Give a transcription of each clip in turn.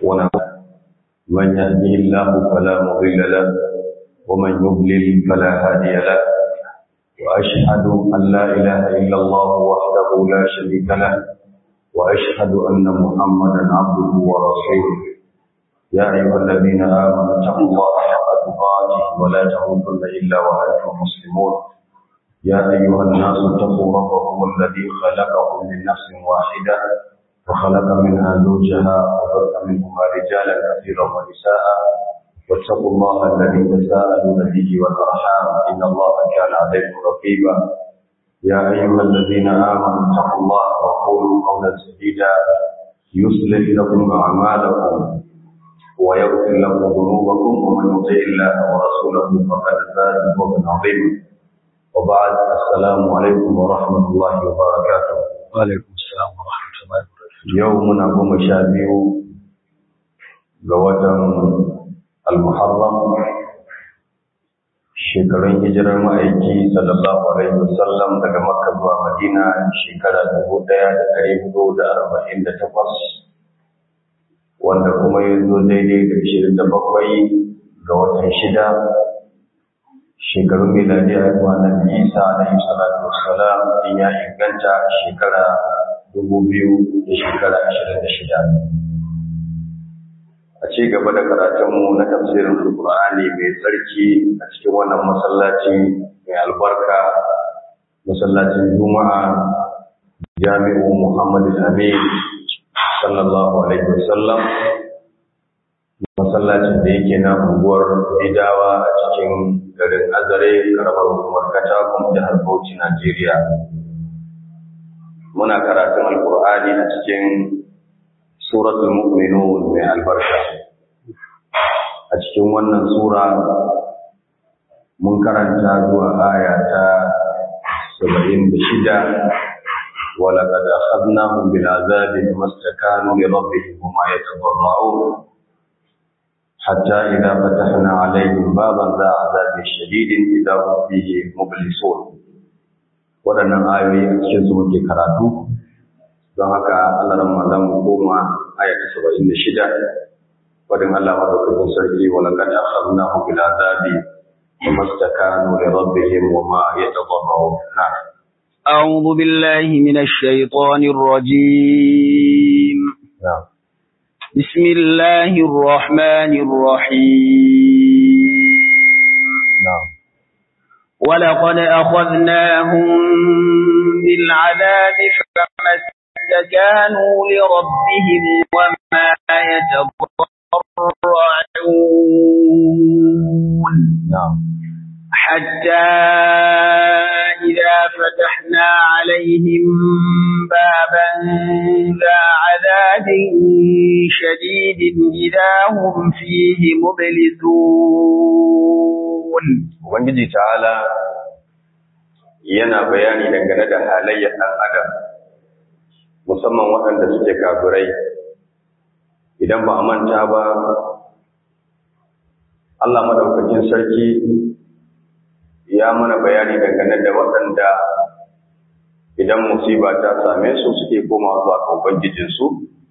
ونعوذ من يهده الله فلا مضل له ومن يضلل فلا هادي له وأشهد أن لا إله إلا الله وحده لا شريك له وأشهد أن محمدا عبده ورسوله يا أيها الذين آمنوا اتقوا الله حق تقاته ولا تموتن إلا وأنتم مسلمون يا أيها الناس اتقوا ربكم الذي خلقكم من نفس واحدة وخلق منها زوجها وبث منهما رجالا كثيرا ونساء واتقوا الله الذي تساءلون به والأرحام إن الله كان عليكم رقيبا يا أيها الذين آمنوا اتقوا الله وقولوا قولا سديدا يصلح لكم أعمالكم ويغفر لكم ذنوبكم ومن يطع الله ورسوله فقد فاز فوزا عظيما وبعد السلام عليكم ورحمة الله وبركاته وعليكم السلام ورحمة الله وبركاته يومنا قوم شابيو قوة المحرم shekarun hijirar ma'aiki sallallahu alaihi wasallam daga makka zuwa madina shekara dubu ɗaya da ɗari hudu da arba'in da takwas wanda kuma ya zo daidai da ashirin da bakwai ga watan shida shekarun miladi a yi na isa alaihi salatu wassalam in ya inganta shekara dubu biyu da shekara ashirin da shida a ci gaba da karatunmu na tafsirin alkur'ani mai tsarki a cikin wannan masallaci mai albarka masallacin juma'a jami'u muhammadu amin sallallahu alaihi wasallam masallacin da yake na unguwar idawa a cikin garin azare karamar hukumar katakon jihar bauchi najeriya muna karatun alkur'ani a cikin suratul mu'minun mai albarka a cikin wannan sura mun karanta zuwa aya ta 76 ولقد أخذناهم بالعذاب فما استكانوا لربهم وما يتضرعون حتى إذا فتحنا عليهم بابا ذا عذاب شديد إذا هم فيه مبلسون waɗannan ayoyi a cikin su muke karatu don haka Allah ran za mu koma aya ta saba'in da shida wadin Allah madaukakin sarki wa laqad akhadnahu bil azabi wa mastakanu li rabbihim wa ma yatadarrun أعوذ بالله من الشيطان الرجيم نعم بسم الله الرحمن الرحيم نعم ولقد أخذناهم بالعذاب فما استكانوا لربهم وما يتضرعون نعم حتى إذا فتحنا عليهم بابا ذا عذاب شديد إذا هم فيه مبلسون Ubangiji ta'ala yana bayani dangane da halayyar ɗan adam musamman waɗanda suke kafirai idan ba a manta ba Allah madaukakin sarki ya mana bayani dangane da waɗanda idan musiba ta same su suke koma zuwa ga Ubangijinsu,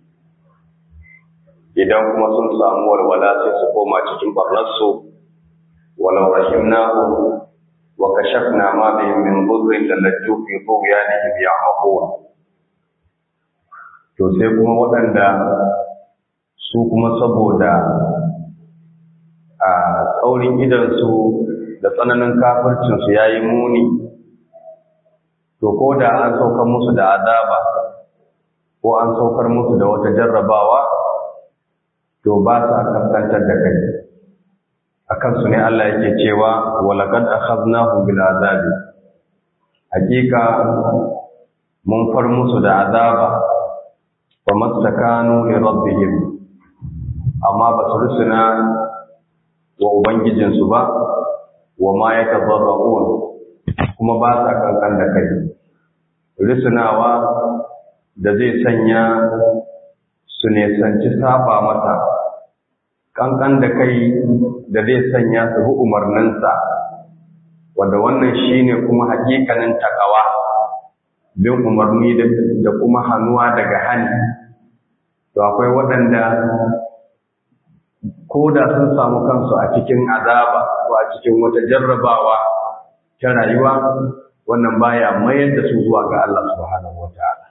idan kuma sun samu walwala sai su koma cikin barnarsu, walau rahimnahu wa kashafna ma bihim min dhurrin lallaju fi tughyanihim ya'mahun to sai kuma waɗanda su kuma saboda a tsaurin idansu da tsananin kafircinsu ya yi muni, to ko da an saukar musu da azaba, ko an saukar musu da wata jarrabawa, to ba sa kaskantar da kai. A kansu ne Allah yake cewa, walakad akhadnahum bil azabi. Hakika mun far musu da azaba, wa mastakanu li rabbihim. Amma ba su rusuna wa Ubangijinsu ba, wa ma ya tazarra'un kuma ba sa kankan da kai risinawa da zai sanya su nesanci saba masa kankan da kai da zai sanya su bi umarninsa wanda wannan shine kuma hakikanin takawa bin umarni da kuma hannuwa daga hani to akwai waɗanda ko da sun samu kansu a cikin azaba ko a cikin wata jarrabawa ta rayuwa wannan baya mayar da su zuwa ga Allah subhanahu wataala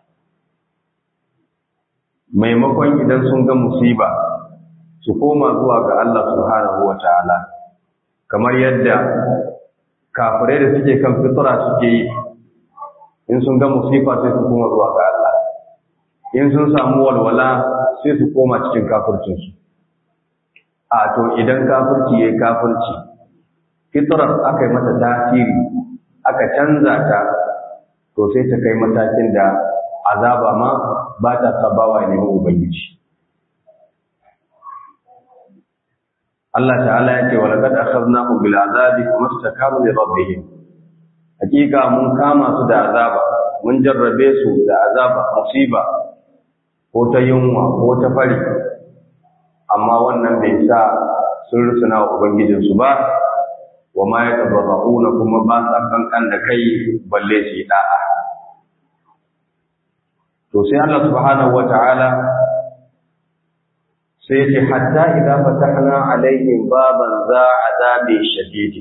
maimakon idan sun ga musiba su koma zuwa ga Allah subhanahu wataala kamar yadda kafirai da suke kan fitra suke yi in sun ga musifa sai su koma zuwa ga Allah in sun samu walwala sai su koma cikin kafircinsu a to idan kafirci ya kafirci fitrar aka yi mata tasiri aka canza ta to sai ta kai matakin da azaba ma ba ta sabawa ne ubangiji Allah ta'ala ya ce wa laqad akhadnahum bil azabi famastakamu li rabbihim hakika mun kama su da azaba mun jarrabe su da azaba musiba ko ta yunwa ko ta fari amma wannan bai sa sun rusuna wa ubangijinsu ba wa ma ya tabarra'una kuma ba sa kankan da kai balle su yi da'a to sai Allah subhanahu wata'ala sai ya ce hatta idza fatahna alaihim baban za azabi shadidi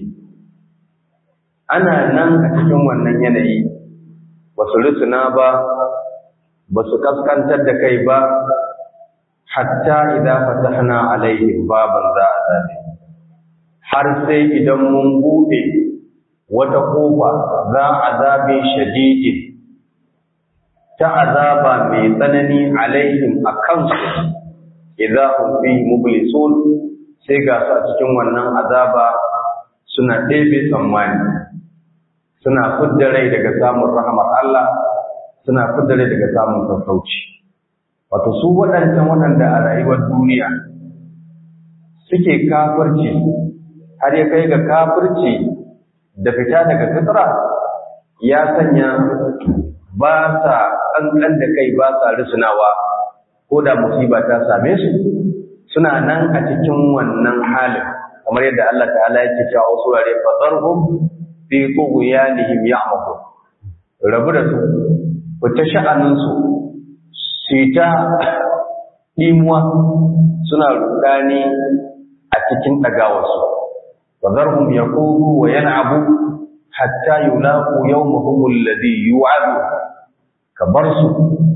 ana nan a cikin wannan yanayi ba su rusuna ba ba su kaskantar da kai ba hatta idza fatahna alaihim baban za azabi har sai idan mun bude wata kofa za azabi shadidin ta azaba mai tsanani alaihim akan su idza hum fi mublisun sai ga su a cikin wannan azaba suna ɗebe tsammani suna fidda rai daga samun rahamar Allah suna fidda rai daga samun sassauci wato su waɗancan waɗanda a rayuwar duniya suke kafirci har ya kai ga kafirci da fita daga fitra ya sanya ba sa ƙanƙan da kai ba sa rusunawa ko da musiba ta same su suna nan a cikin wannan halin kamar yadda Allah ta'ala yake cewa wasu wurare fazarhum fi tughyanihim ya'mahun rabu da su ku ta sha'anin su su ta dimuwa suna rudani a cikin dagawarsu fazarhum yaqubu wa yal'abu hatta yulaqu yawmahum alladhi yu'adu ka bar su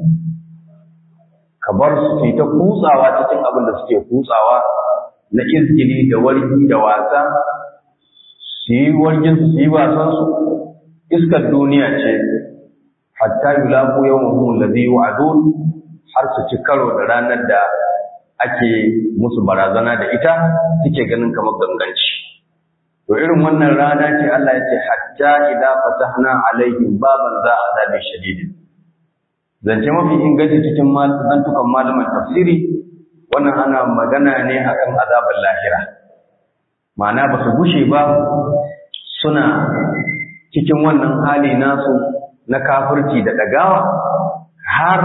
ka bar su su ta kutsawa cikin abin da suke kutsawa na izgili da wargi da wasa su yi wargin su yi wasan su iskar duniya ce hatta yulaqu yawmahum alladhi yu'adun har su ci karo da ranar da ake musu barazana da ita suke ganin kamar ganganci to irin wannan rana ce Allah ya ce hatta idza fatahna alaihim baban za azabi shadidin zance mafi inganci cikin zantukan malaman tafsiri wannan ana magana ne akan azabar lahira ma'ana ba su gushe ba suna cikin wannan hali nasu na kafirci da ɗagawa har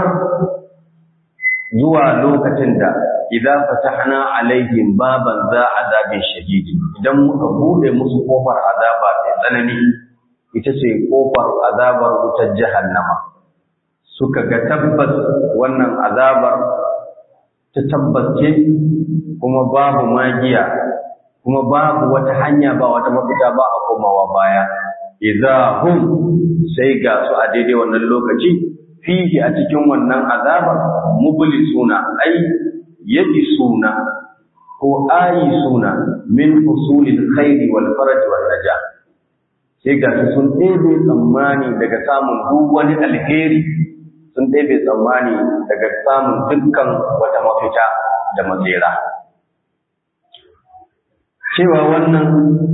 zuwa lokacin da idan fatahna alaihim baban za azabin shadidi idan muka bude musu kofar azaba mai tsanani ita ce kofar azabar wutar jahannama suka ga tabbas wannan azabar ta tabbace kuma babu magiya kuma babu wata hanya ba wata mafita ba a komawa baya idza hum sai ga su a daidai wannan lokaci fihi a cikin wannan azabar mublisuna ai suna ko suna min husulil khairi wal faraj wal najah sai ga su sun ɗebe tsammani daga samun duk wani alheri sun ɗebe tsammani daga samun dukkan wata mafita da matsera. Cewa wannan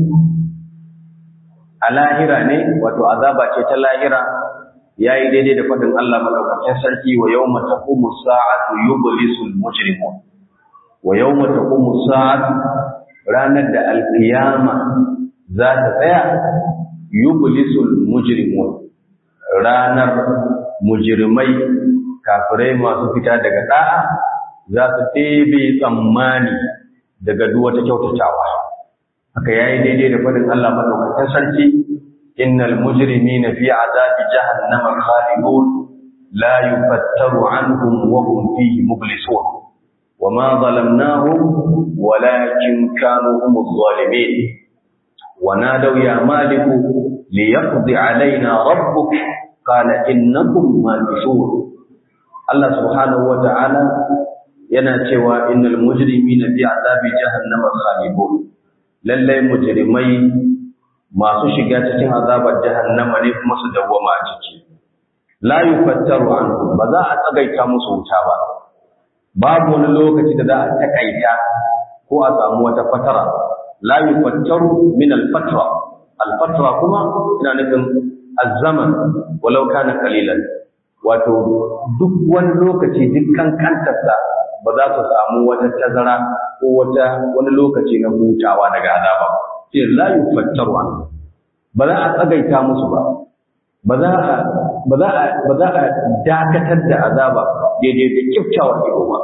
a lahira ne, wato azaba ce ta lahira, ya yi daidai da faɗin Allah maɗaukakin sarki wa yau mata kuma sa'atu yublisul mujrimun. Wa yau mata kuma sa'atu ranar da alkiyama za ta tsaya yublisul mujrimun. Ranar mujirmai kafirai masu fita daga da'a za su ɗebe tsammani daga duk wata kyautatawa haka yayi daidai da fadin Allah madaukakin sarki innal mujrimina fi azabi jahannama khalidun la yufattaru anhum wa hum fihi mublisun وما ظلمناهم ولكن كانوا هم الظالمين ونادوا يا مالك ليقضي علينا ربك قال إنكم ماكثون الله سبحانه وتعالى yana cewa innal mujrimina fi azabi jahannama khalidun lalle mujrimai masu shiga cikin azabar jahannama ne kuma su dawwama a ciki la yufattaru anhum ba za a tsagaita musu wuta ba babu wani lokaci da za a takaita ko a samu wata fatara la yufattaru min al-fatra al-fatra kuma ina nufin az-zaman walau kana qalilan wato duk wani lokaci dukkan kantarsa ba za su samu wata tazara ko wata wani lokaci na hutawa daga azaba sai la yufattaru an ba za a tsagaita musu ba ba za a ba za a ba za a dakatar da azaba daidai da kiftawar ido ba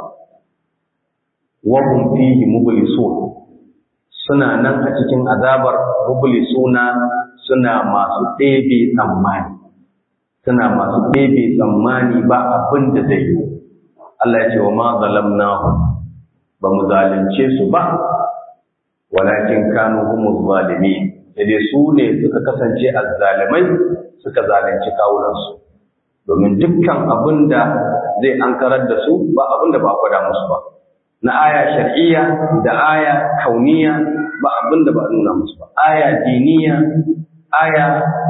wa hum fihi mublisun suna nan a cikin azabar mublisuna suna masu ɗebe tsammani suna masu ɗebe tsammani ba abin da zai yi Allah ya ce wa ma zalamnahu ba mu zalunce su ba walakin kanu humuz zalimin sai dai su ne suka kasance azzalimai suka zalunci kawunansu domin dukkan abin da zai ankarar da su ba abin da ba gwada musu ba na aya shar'iyya da aya kauniya ba abin da ba nuna musu ba aya diniya aya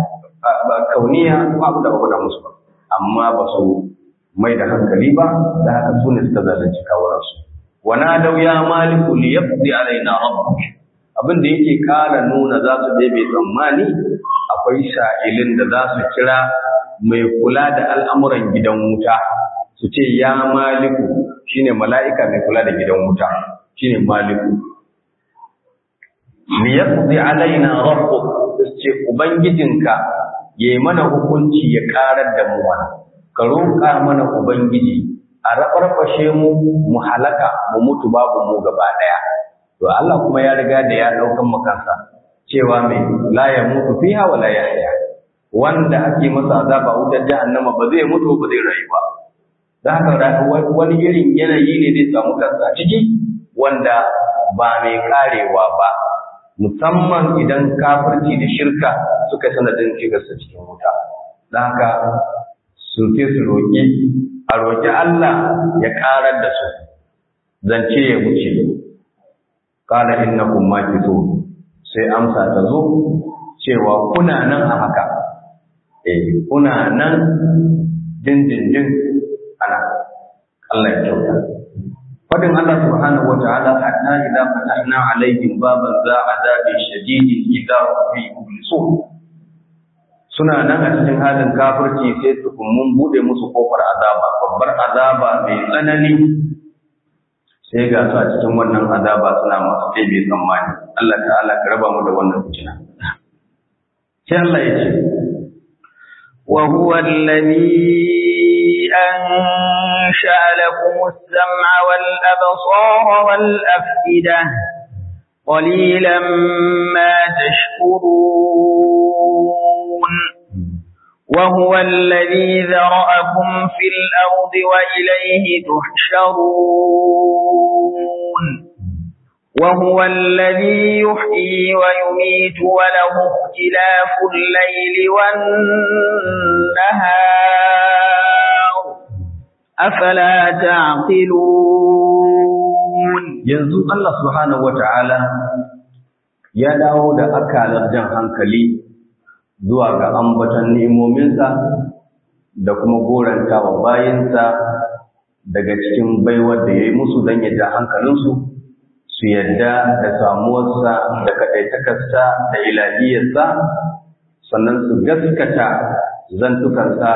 kauniya ba abin da ba gwada musu ba amma ba su mai da hankali ba da haka su ne suka zalunci kawunansu wana dau ya maliku li yaqdi alaina rabbuk abin da yake kara nuna za su bai tsammani akwai sha'ilin da za su kira mai kula da al'amuran gidan wuta su ce ya maliku shine mala'ika mai kula da gidan wuta shine maliku li yaqdi alaina rabbuk su ce ubangijinka yayi mana hukunci ya karar da mu wannan ka roƙa mana Ubangiji a raɓarɓashe mu mu halaka mu mutu babu mu gaba ɗaya. To Allah kuma ya riga da ya ɗaukan makansa cewa mai la ya mutu fiha wa la yahya wanda ake masa azaba wutar jahannama ba zai mutu ba zai rayu ba. Da haka wani irin yanayi ne zai samu kansa ciki wanda ba mai karewa ba musamman idan kafirci da shirka suka sanadin shigarsa cikin wuta. Da haka sun sai su roƙi a roƙi Allah ya ƙarar da su zance ya wuce qala innakum makithun sai amsa ta zo cewa kuna nan a haka eh kuna nan dindindin ana Allah ya kyauta fadin Allah subhanahu wataala hatta idza fatahna alaihim baban za adabin shadidin idza fi mublisun suna nan a cikin halin kafirci sai tukun mun bude musu kofar azaba babbar azaba mai tsanani sai ga su a cikin wannan azaba suna masu ɗebe tsammani Allah ta'ala ka raba mu da wannan fitina sai Allah ya ce وهو الذي أنشأ لكم السمع والأبصار والأفئدة قليلا ما تشكرون وهو الذي ذرأكم في الأرض وإليه تحشرون وهو الذي يحيي ويميت وله اختلاف الليل والنهار أفلا تعقلون yanzu Allah subhanahu wata'ala ya dawo da akalar jan hankali zuwa ga ambaton ni'imominsa da kuma goranta wa bayinsa daga cikin baiwar da ya yi musu don ya ja hankalinsu su yadda da samuwarsa da kaɗaitakarsa da ilahiyarsa sannan su gaskata zantukansa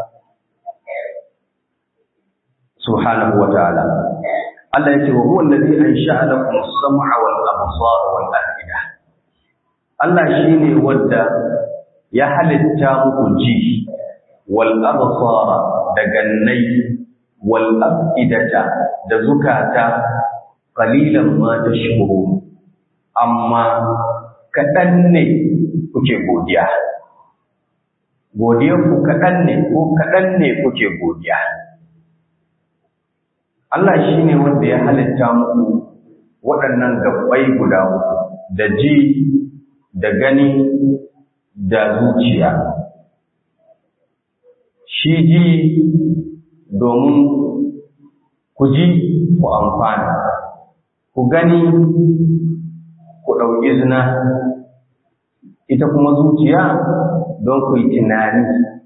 subhanahu wa ta'ala Allah ya ce wa huwa allazi ansha'a lakum as-sam'a wal absara wal afida Allah shine wanda ya halitta muku ji wal absara da gannai wal afidata da zukata qalilan ma tashkurun amma kadan ne kuke godiya godiyar ku kadan ne ko kadan ne kuke godiya Allah shi ne wanda ya halitta muku waɗannan gabbai guda uku da ji da gani da zuciya shi ji domin ku ji ku amfana ku gani ku ɗauki zina ita kuma zuciya don ku yi tunani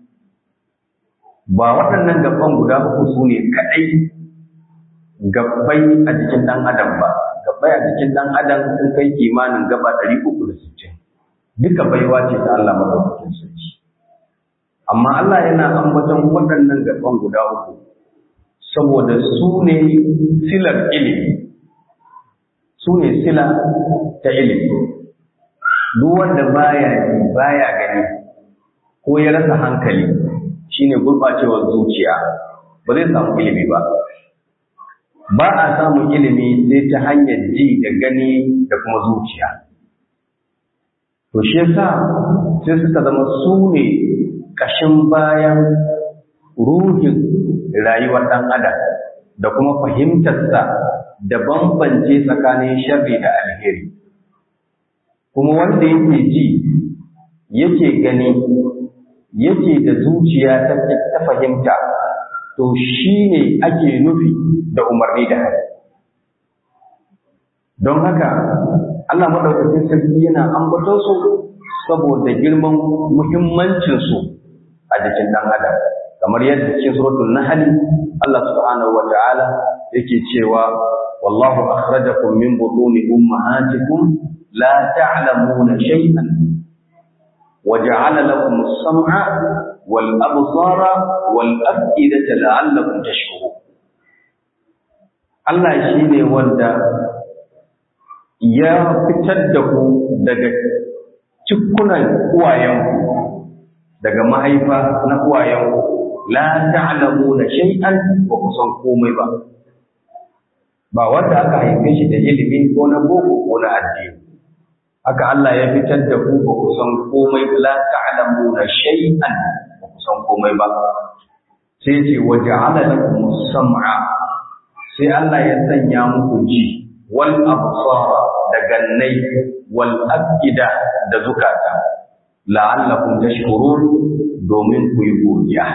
ba waɗannan gaban guda uku su ne kaɗai gabbai a jikin ɗan adam ba gabbai a jikin ɗan adam sun kai kimanin gaba ɗari uku da sittin duka baiwa ce ta Allah madaukakin sarki amma Allah yana ambaton waɗannan gaban guda uku saboda su ne silar ilimi su ne sila ta ilimi duk wanda baya ji baya gani ko ya rasa hankali shine gurɓacewar zuciya ba zai samu ilimi ba ba a samun ilimi sai ta hanyar ji da gani da kuma zuciya to shi yasa sai suka zama su ne ƙashin bayan ruhin rayuwar ɗan adam da kuma fahimtarsa da bambance tsakanin sharri da alheri kuma wanda yake ji yake gani yake da zuciya ta fahimta to shi ne ake nufi da umarni da hali don haka Allah maɗaukacin sarki yana ambaton su saboda girman muhimmancinsu a jikin ɗan adam kamar yadda cikin suratul nahl Allah subhanahu wa ta'ala yake cewa wallahu akhrajakum min butuni ummahatikum la ta'lamuna shay'an وجعل لكم السمع والأبصار والأفئدة لعلكم تشكرون Allah shi ne wanda ya fitar da ku daga cikunan uwayenku daga mahaifa na uwayenku la ta'lamuna shay'an ba ku san komai ba ba wanda aka haife shi da ilimi ko na boko ko na addini haka Allah ya fitar da ku ba ku san komai la ta'lamuna shay'an ba ku san komai ba sai ce wa ja'ala lakum sam'a sai Allah ya sanya muku ji wal absara da gannai wal afida da zukata la'allakum tashkurun domin ku yi godiya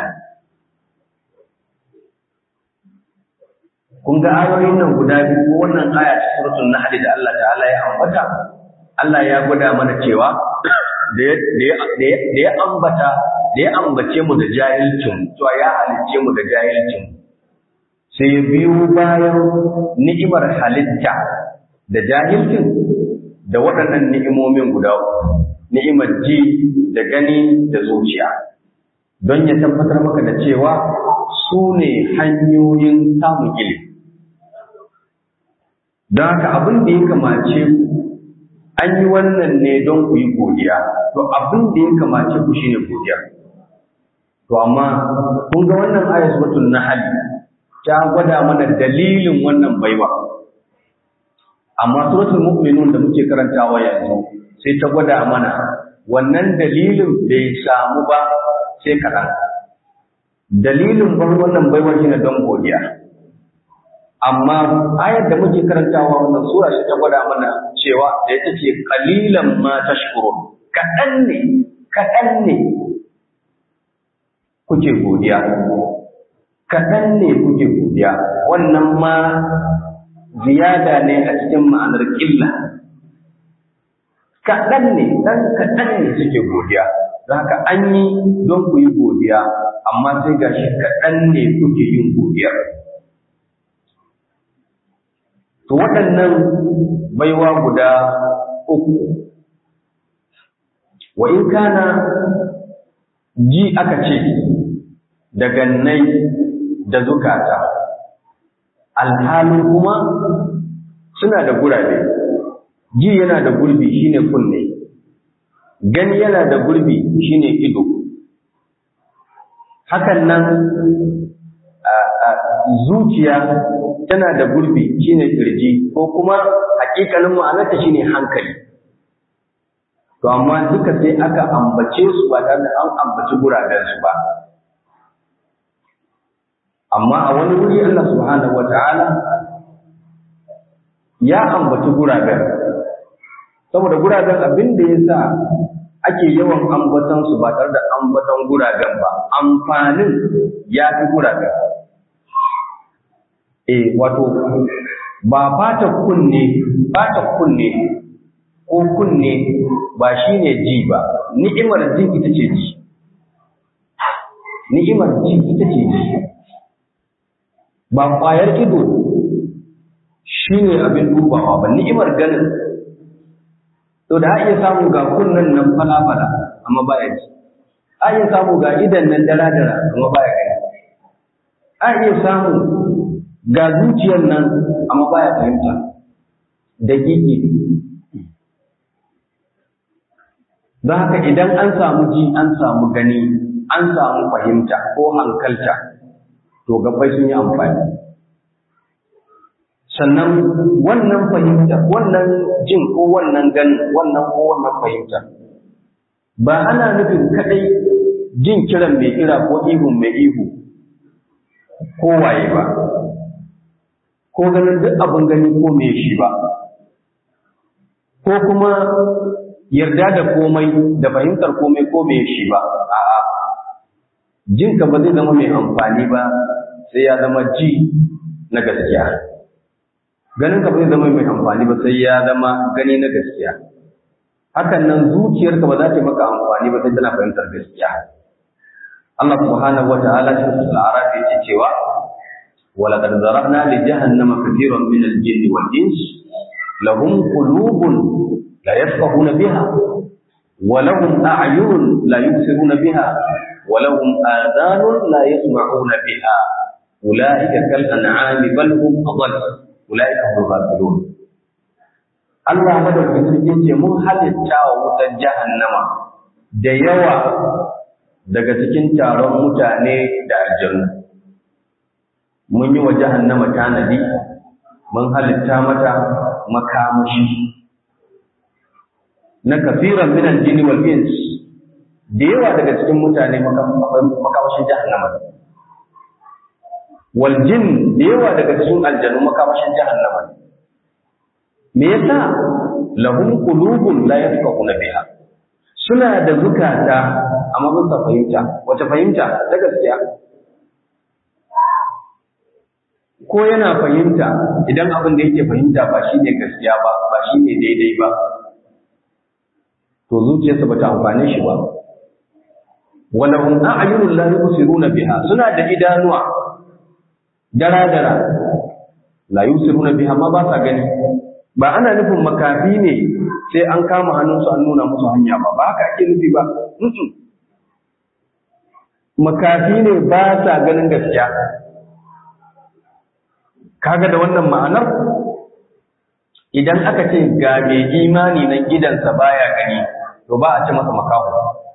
kun ga ayoyin nan guda biyu ko wannan aya ta suratul nahl da Allah ta'ala ya ambata Allah ya gwada mana cewa da ya ambata da ya ambace mu da jahilcin cewa ya halicce mu da jahilcin sai ya biyo bayan ni'imar halitta da jahilcin da waɗannan ni'imomin guda ni'imar ji da gani da zuciya don ya tabbatar maka da cewa su ne hanyoyin samun ilimi don haka abin da ya kamace ku an yi wannan ne don ku yi godiya to abin da ya kamace ku shine godiya to amma kun ga wannan ayat suratul nahl ta gwada mana dalilin wannan baiwa amma suratul mu'minun da muke karantawa yanzu sai ta gwada mana wannan dalilin bai samu ba sai kaɗan dalilin ban wannan baiwa shine don godiya amma ayar da muke karantawa wannan sura ce ta gwada mana cewa da ita ce qalilan ma tashkurun kaɗan ne kaɗan ne kuke godiya kaɗan ne kuke godiya wannan ma ziyada ne a cikin ma'anar ƙilla kaɗan ne ɗan kaɗan ne suke godiya don haka an yi don ku yi godiya amma sai gashi kaɗan ne kuke yin godiyar To waɗannan baiwa guda uku, wa in kana ji aka ce da gannai da zukata, alhalin kuma suna da gurabe, ji yana da gurbi shine kunne, gani yana da gurbi shine ido. Hakan nan zuciya tana da gurbi shine kirji ko kuma hakikalin ma'anarta shine hankali to amma duka sai aka ambace su ba tare da an ambaci guraben su ba amma a wani wuri Allah subhanahu wata'ala ya ambaci guraben saboda guraben abin da ya sa ake yawan ambatan su ba tare da ambatan guraben ba amfanin ya fi guraben eh wato ba fata kunne fata kunne ko kunne ba shine ji ba ni'imar ji ita ce ji ni'imar ji ita ce ji ba ƙwayar ido shine abin dubawa ba ni'imar ganin to da iya samu ga kunnen nan fala-fala amma baya ji a iya samu ga idan nan dara-dara amma baya gani a iya samu ga zuciyar nan amma baya fahimta da gigi don haka idan an samu ji an samu gani an samu fahimta ko hankalta to gabbai sun yi amfani sannan wannan fahimta wannan jin ko wannan ganin wannan ko wannan fahimta ba ana nufin kadai jin kiran mai kira ko ihun mai ihu ko waye ba ko ganin duk abin gani ko mai shi ba ko kuma yarda da komai da fahimtar komai ko mai shi ba a'a jinka ba zai zama mai amfani ba sai ya zama ji na gaskiya ganin ka ba zai zama mai amfani ba sai ya zama gani na gaskiya hakan nan zuciyarka ba za ta yi maka amfani ba sai tana fahimtar gaskiya Allah subhanahu wata'ala shi al-araf yake cewa ولقد ذرأنا لجهنم كثيرا من الجن والإنس لهم قلوب لا يفقهون بها ولهم أعين لا يبصرون بها ولهم آذان لا يسمعون بها أولئك كالأنعام بل هم أضل أولئك هم الغافلون Allah madaukakin sarki ce mun halitta wa wutar jahannama da yawa daga cikin taron mutane da aljanna. Mun yi wa jahannama tanadi, mun halitta mata makamashi. Na kafiran minan jini wal ins da yawa daga cikin mutane makamashin jahannama. Wal jin da yawa daga cikin aljanu makamashin jahannama. Me yasa lahum qulubun la yafqahuna biha suna da zukata amma ba su fahimta wace fahimta ta gaskiya ko yana fahimta idan abin da yake fahimta ba shine gaskiya ba ba shine daidai ba to zuciyarsa ba ta amfane shi ba walahum a'yunun la yubsiruna biha suna da idanuwa dara dara la yubsiruna biha ma ba sa gani ba ana nufin makafi ne sai an kama hannunsu an nuna musu hanya ba ba haka ake nufi ba makafi ne ba sa ganin gaskiya kaga da wannan ma'anar idan aka ce ga mai imani nan gidansa baya gani to ba a ce masa makaho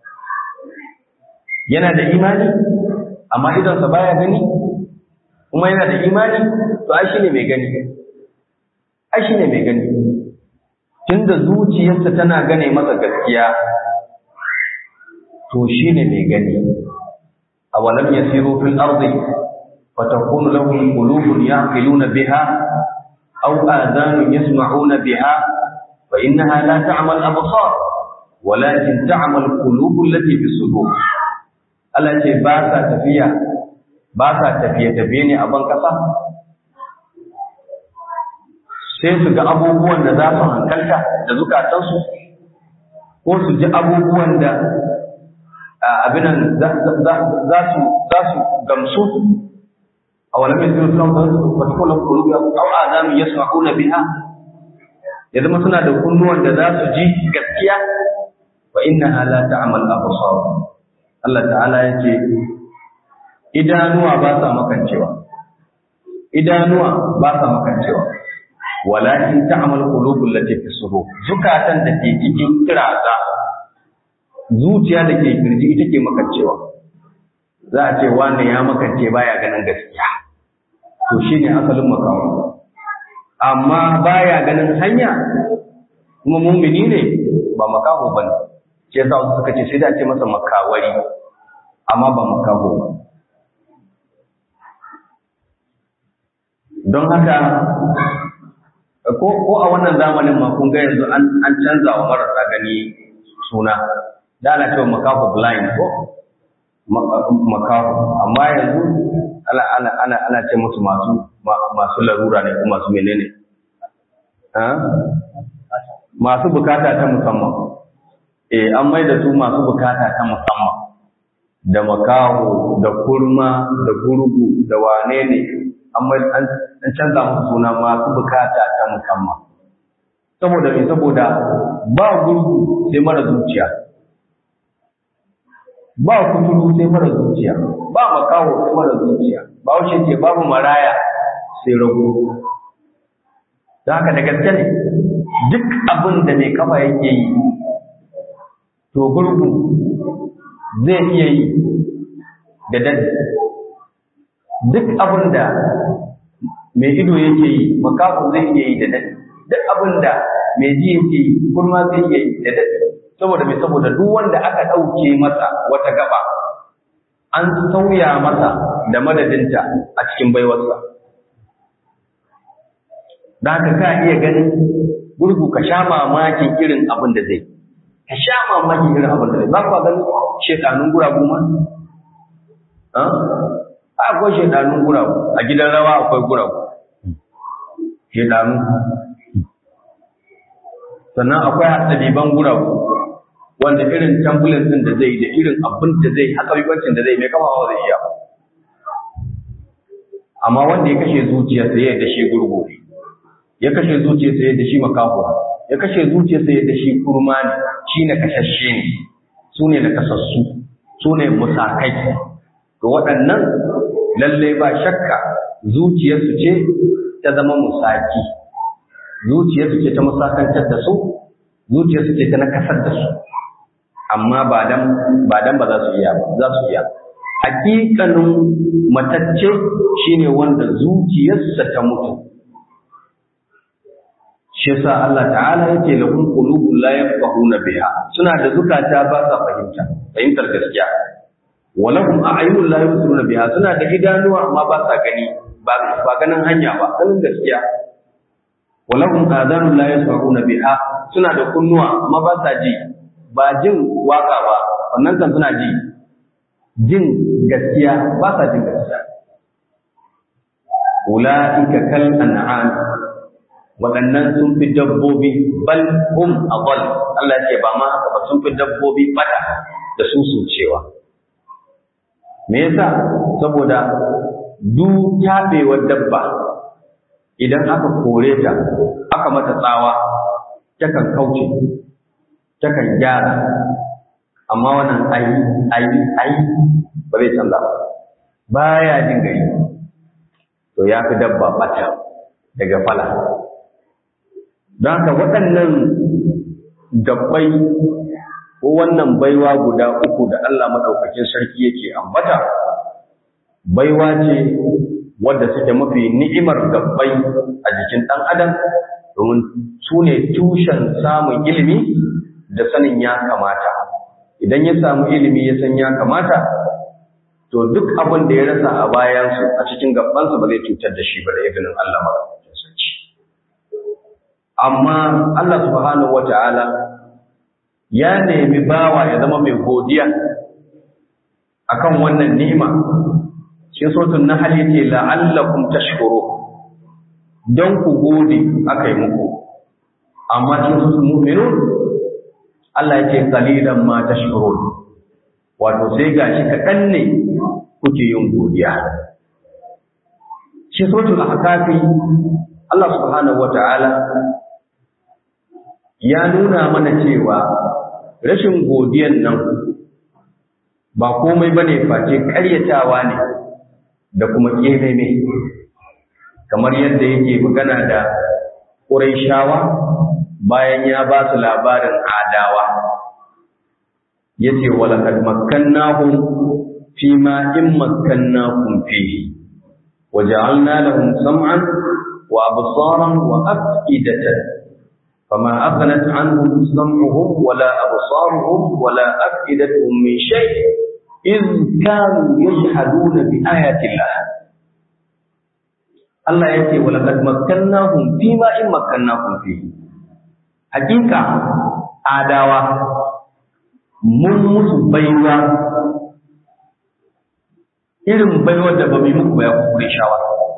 yana da imani amma idansa baya gani kuma yana da imani to ai shine mai gani ai shine mai gani tunda zuciyarsa tana gane masa gaskiya to shine mai gani awalam yasiru fil ardi fatakunu lahum qulubun yaqiluna biha aw adhanun yasma'una biha fa innaha la ta'mal absar walakin ta'mal qulub allati fi sudur Allah ce ba sa tafiya ba sa tafiye tafiye ne a ban kasa sai su ga abubuwan da za su hankalta da zukatansu ko su ji abubuwan da abinan za su gamsu a wani mai zai suna wata kula kulubi au azami ya sa'u na biha ya zama suna da kunnuwan da za su ji gaskiya wa inna ala ta'amal absar Allah ta'ala ya ce idanuwa ba sa makancewa idanuwa ba sa makancewa walakin ta'mal qulubul lati fi sudur zukatan da ke cikin kiraza zuciya da ke kirji ita ke makancewa za a ce wanda ya makance baya ganin gaskiya to shine asalin makawo amma baya ganin hanya kuma mumini ne ba makaho bane shi yasa wasu suka ce sai da ce masa makawari amma ba makaho ba don haka ko ko a wannan zamanin ma kun ga yanzu an an canza wa marasa gani suna da ana cewa makafu blind ko makafu amma yanzu ana ana ana ana ce musu masu masu larura ne ko masu menene masu bukata ta musamman eh an mai da su masu bukata ta musamman da makaho da kurma da gurgu da wane ne an canza musu suna masu bukata ta musamman saboda me saboda ba gurgu sai mara zuciya ba kuturu sai mara zuciya ba makaho sai mara zuciya ba wuce ce babu maraya sai rago don haka da gaske ne duk abin da mai kafa yake yi to gurgu zai iya yi da dadi duk abin da mai ido yake yi makafu zai iya yi da dadi duk abin da mai ji yake yi kurma zai iya yi da dadi saboda mai saboda duk wanda aka ɗauke masa wata gaba an sauya masa da madadinta a cikin baiwarsa da haka ka iya ganin gurgu ka sha mamakin irin abin da zai ka sha mamakin irin abin da zai za ku ganin shekanun guragu ma akwai shekanun guragu a gidan rawa akwai guragu shekanu sannan akwai hatsaliban guragu wanda irin tambulin din da zai da irin abin da zai haka bibancin da zai mai kama zai iya amma wanda ya kashe zuciyarsa ya da shi gurgu ne ya kashe zuciyarsa ya da shi makaho ya kashe zuciyarsa ya da shi kurma ne shi na kashashe ne su ne na kasassu su ne musakai to waɗannan lalle ba shakka zuciyarsu ce ta zama musaki zuciyarsu ce ta musakantar da su zuciyarsu ce ta nakasar da su amma ba dan ba dan ba za su iya ba za su iya hakikanin matacce shine wanda zuciyarsa ta mutu shi yasa Allah ta'ala yake lahum qulubun la yafqahuna biha suna da zukata ba sa fahimta fahimtar gaskiya wa lahum a'yunun la yubsiruna biha suna da idanuwa amma ba sa gani ba ba ganin hanya ba ganin gaskiya wa lahum adanun la yasma'una biha suna da kunnuwa amma ba sa ji ba jin waka ba wannan kan suna ji jin gaskiya ba sa jin gaskiya ula'ika kal an'am waɗannan sun fi dabbobi bal hum adall Allah ya ce ba ma haka ba sun fi dabbobi bada da su su cewa me yasa saboda du tabewar dabba idan aka kore ta aka mata tsawa takan kauce takan gyara amma wannan ai ai ai ba zai canza ba baya jin gari to ya fi dabba bata daga fala don haka waɗannan gabbai ko wannan baiwa guda uku da Allah maɗaukakin sarki yake ambata baiwa ce wadda suke mafi ni'imar gabbai a jikin ɗan adam domin su ne tushen samun ilimi da sanin ya kamata idan ya samu ilimi ya san ya kamata to duk abin da ya rasa a bayansu a cikin gabansa ba zai cutar da shi ba da izinin Allah maɗaukakin sarki amma Allah subhanahu wata'ala ya nemi bawa ya zama mai godiya akan wannan ni'ima shi sotun na hali ce la'allakum tashkuru don ku gode aka yi muku amma cikin sotun mu'minun Allah ya ce qalilan ma tashkurun wato sai gashi kaɗan ne kuke yin godiya shi sotun ahkafi Allah subhanahu wata'ala ya nuna mana cewa rashin godiyan nan ba komai ba ne face ƙaryatawa ne da kuma ƙememe kamar yadda yake magana da ƙuraishawa bayan ya ba su labarin adawa ya ce walakad makkannahum fi ma in makkannakum fihi وجعلنا لهم سمعا وأبصارا وأفئدة فما أغنت عنهم سمعهم ولا أبصارهم ولا أفئدتهم من شيء إذ كانوا يجحدون بآيات الله Allah ya ce wala qad makkannahum fi ma in makkannakum fi hakika adawa mun musu baiwa irin baiwar da ba mu yi muku ba ya kure shawa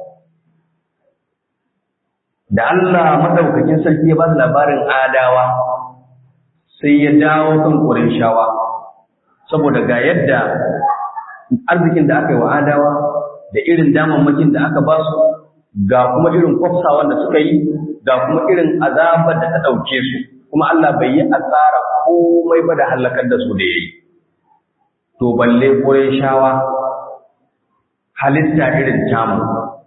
da Allah madaukakin sarki ya ba su labarin adawa sai ya dawo kan shawa saboda ga yadda arzikin da aka yi wa adawa da irin damammakin da aka ba su ga kuma irin kwafsawan da suka yi ga kuma irin azabar da ta ɗauke su kuma Allah bai yi asara komai ba da halakar da su da ya yi to balle shawa halitta irin tamu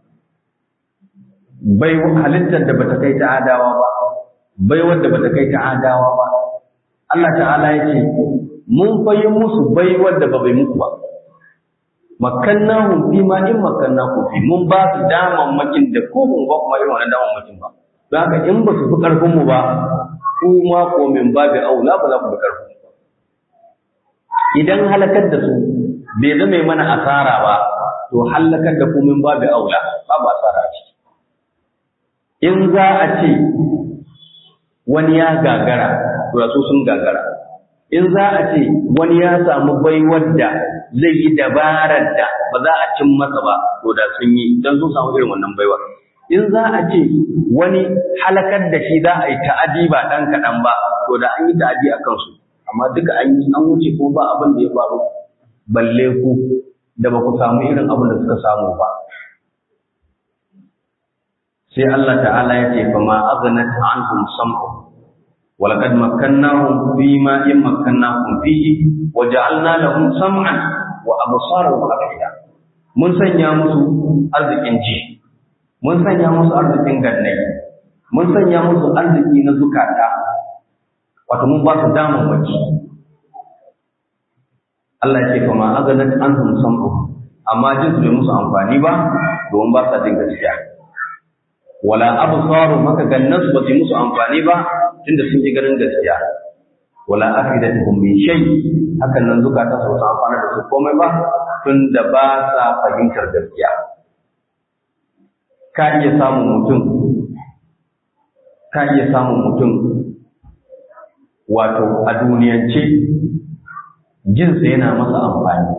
bai halittar da bata kai ta adawa ba bai wanda bata kai ta adawa ba Allah ta'ala ya ce mun fayi musu bai wanda ba bai muku ba makkannahum fi ma in makkannakum fi mun ba su daman makin da ko mun ba kuma irin wannan daman makin ba don haka in ba su fi karfin mu ba ku ma ko min babu aula ba za ku fi karfin ba idan halakar da su bai zama mana asara ba to halakar da ku min babu aula babu asara ce in za a ce wani ya gagara to su sun gagara in za a ce wani ya samu baiwar da zai yi dabarar da ba za a cin masa ba to da sun yi don sun samu irin wannan baiwar in za a ce wani halakar da shi za a yi ta'adi ba ɗan kaɗan ba to da an yi ta'adi a kansu amma duka an yi an wuce ko ba abin da ya faru balle ku da ba ku samu irin abin da suka samu ba sai Allah ta'ala ya ce fa ma aghnat anhum sam'u ولقد مكناهم فيما إن مكناهم فيه وجعلنا لهم سمعا وأبصارا وأفئدة mun sanya musu arzikin ji mun sanya musu arzikin gannai mun sanya musu arziki na zukata wato mun ba su damar waki Allah ya ce kuma azanat anhum sam'u amma jin su bai musu amfani ba domin ba sa jin gaskiya wala absaru maka gannan su ba su musu amfani ba tunda sun ji ganin gaskiya wala afidatuhum min shay hakan nan zukata su san amfana da su komai ba tunda ba sa fahimtar gaskiya ka iya samun mutum ka iya samun mutum wato a duniyance jinsa yana masa amfani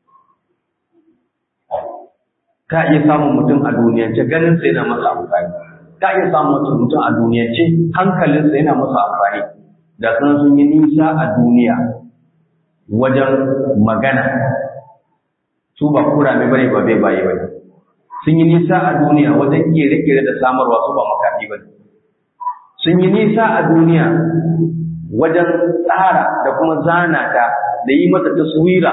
ka iya samun mutum a duniyance ganinsa yana masa amfani ka iya samun mutum a duniyance hankalinsa yana masa amfani da sun sun yi nisa a duniya wajen magana su ba kurame bane ba bai baye bane sun yi nisa a duniya wajen kere-kere da samarwa su ba makafi bane sun yi nisa a duniya wajen tsara da kuma zana ta da yi mata taswira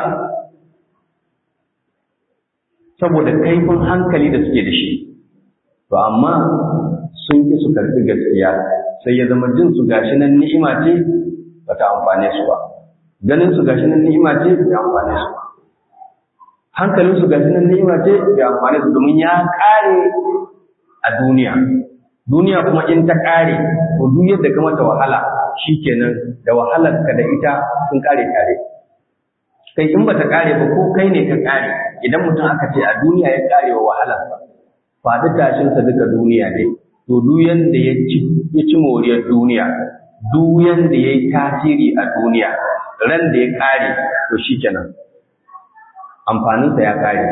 saboda kaifin hankali da suke da shi to amma sun ki su karɓi gaskiya sai ya zama jin su gashi nan ni'ima ce ba ta amfane su ba ganin su gashi nan ni'ima ce bai amfane su ba hankalin su gashi nan ni'ima ce bai amfane su domin ya kare a duniya duniya kuma in ta kare to duk yadda ka mata wahala shikenan da wahalar ka da ita sun kare tare kai in bata kare ba ko kai ne ka kare idan mutum aka ce a duniya ya kare wa wahalar faɗi tashinsa duka duniya ne to duk yanda ya ci ya ci moriyar duniya duk yanda ya yi tasiri a duniya ran da ya kare to shikenan amfaninsa ya kare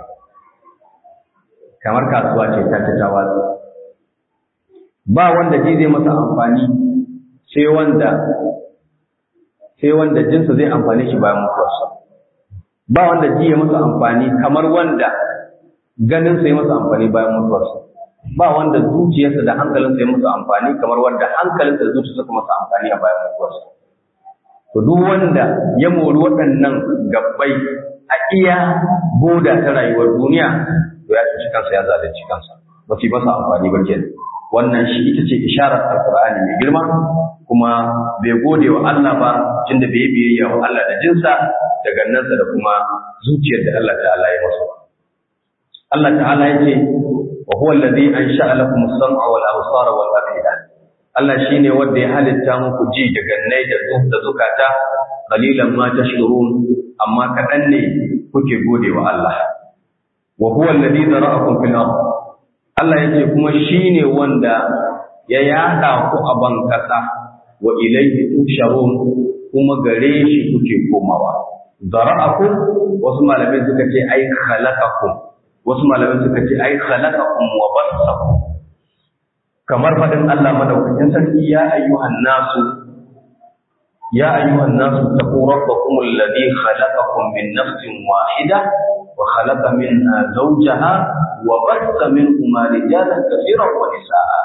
kamar kasuwa ce ta ta watsa ba wanda ji zai masa amfani sai wanda sai wanda jinsa zai amfane shi bayan mutuwarsa ba wanda ji ya masa amfani kamar wanda ganin sai masa amfani bayan mutuwarsa ba wanda zuciyarsa da hankalinsa ya masa amfani kamar wanda hankalinsa da zuciyarsa kuma masa amfani a bayan mutuwarsa to duk wanda ya mori waɗannan gabbai a iya boda ta rayuwar duniya to ya cuci kansa ya zalunci kansa ba su yi masa amfani ba kenan wannan shi ita ce isharar alqur'ani mai girma kuma bai gode wa Allah ba tunda bai biyayya wa Allah da jinsa da gannansa da kuma zuciyar da Allah ta'ala ya masa Allah ta'ala yace wa huwa alladhi ansha'a lakum as-sam'a wal absara wal afida Allah shine wanda ya halitta muku ji da gannai da da zukata qalilan ma tashkurun amma kadan ne kuke gode wa Allah wa huwa alladhi zara'akum fil ardh Allah yake kuma shine wanda ya yada ku a ban kasa wa ilayhi tusharun kuma gare shi kuke komawa zara'akum wasu malamai suka ce ai khalaqakum wasu malamai suka ce ai khalaqakum wa bassakum kamar fadin Allah madaukakin sarki ya ayyuhan nasu ya ayyuhan nasu taqu rabbakum alladhi khalaqakum min nafsin wahida wa khalaqa minha zawjaha wa bassa minhuma rijalan kathiran wa nisaa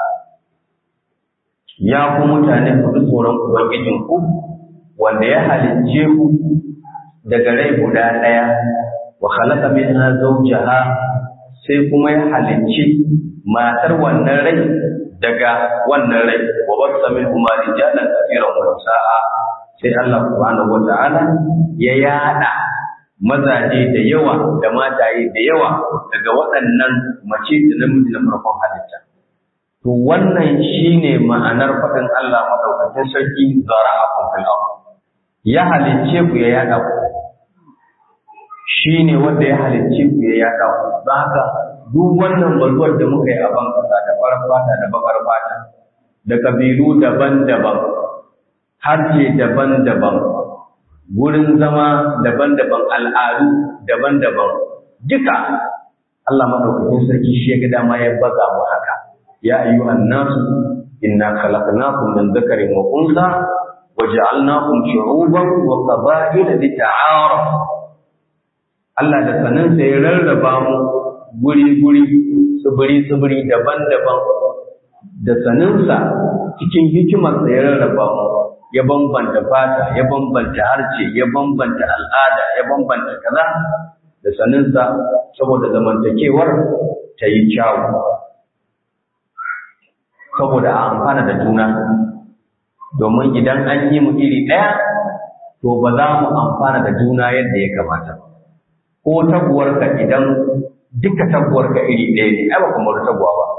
ya ku mutane ku tsoron ubangijin ku wanda ya halicce ku daga rai guda ɗaya wa khalaqa minha zawjaha sai kuma ya halicci matar wannan rai daga wannan rai wa bassa minhuma rijalan kathiran wa nisaa sai Allah subhanahu wata'ala ya yada mazaje da yawa da mataye da yawa daga waɗannan mace da namiji na farkon halitta to wannan shine ma'anar faɗin Allah madaukakin sarki zara'akum fil ardh ya halicce ku ya yada ku shi ne wanda ya halicce ku ya yada ku don haka duk wannan balwar da muka yi a ban kasa da farar fata da bakar fata da kabilu daban-daban harshe daban-daban gurin zama daban-daban al'adu daban-daban duka Allah madaukakin sarki shi ya ga dama ya baza mu haka ya ayyuhan nasu inna khalaqnakum min dhakarin wa unsa وجعلناكم شعوبا وقبائل لتعارفوا Allah da saninsa ya rarraba mu guri-guri, tsibiri-tsibiri daban-daban, da saninsa cikin hikimarsa ya rarraba mu, ya bambanta fata, ya bambanta harce, ya bambanta al'ada, ya bambanta kaza, da saninsa saboda zamantakewar ta yi kyawu, saboda a amfana da juna. domin idan an yi mu iri ɗaya to ba za mu amfana da juna yadda ya kamata ko taguwarka idan duka taguwarka iri ɗaya ne ai ba kuma taguwa ba